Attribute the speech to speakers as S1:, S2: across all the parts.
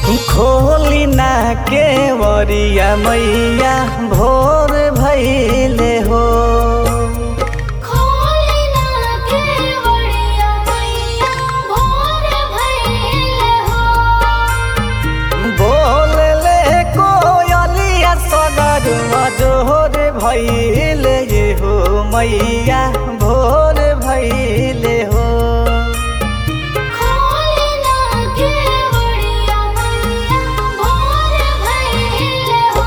S1: खोली ना के वरिया मैया भोर भैले हो
S2: खोली ना केवड़िया मैया भोर भइले हो
S1: बोलले कोयलिया सगर मजोर भैले ये हो मैया भोर भैले हो
S2: खोली ना केवड़िया मैया भोर भइले हो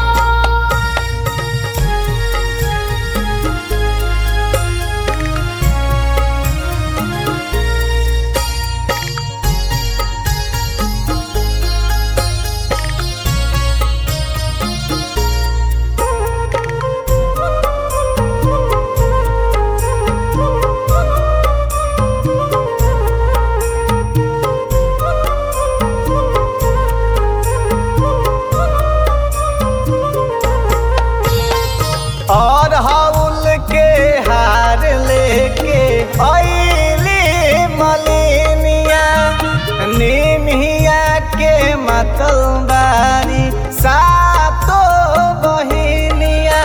S1: और हाउल के हार लेके अइली मलिनिया निमिया के मतल बारी सातो बहिनिया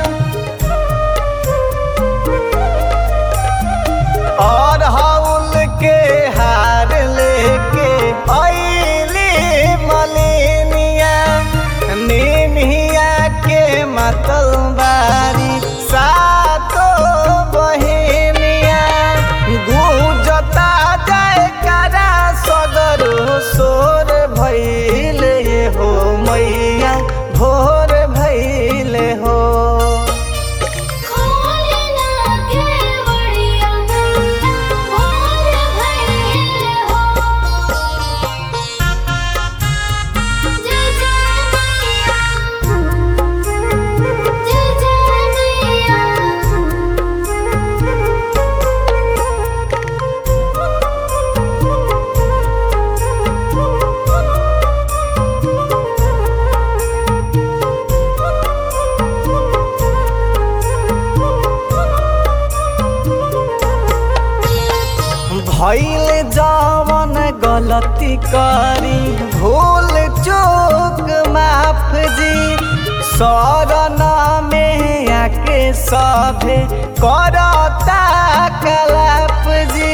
S1: और हाउल के हार लेके अइली मलिनिया निमिया के मतल बारी सातो बहिनिया गुजता जाए करा सगरो सोर भैले हो मैया भोर भैले हो
S2: खोली ना केवड़िया मैया भोर भइले हो जय जय मैया जय जय मैया
S1: भैल जवन गलती करी भूल चूक माफ जी शरण में आके सभे करता कलाप जी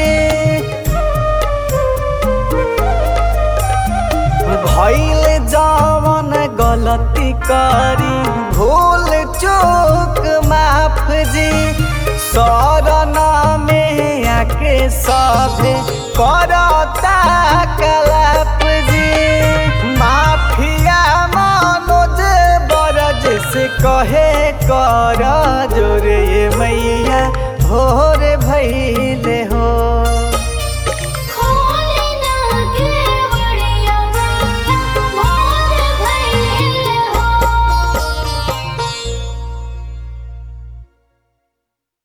S1: भैल जवन गलती करी भूल चूक माफ जी शरण में आके सभे करता कलाप जी माफिया मनोज बरज से कहे कर जोरे मैया भोर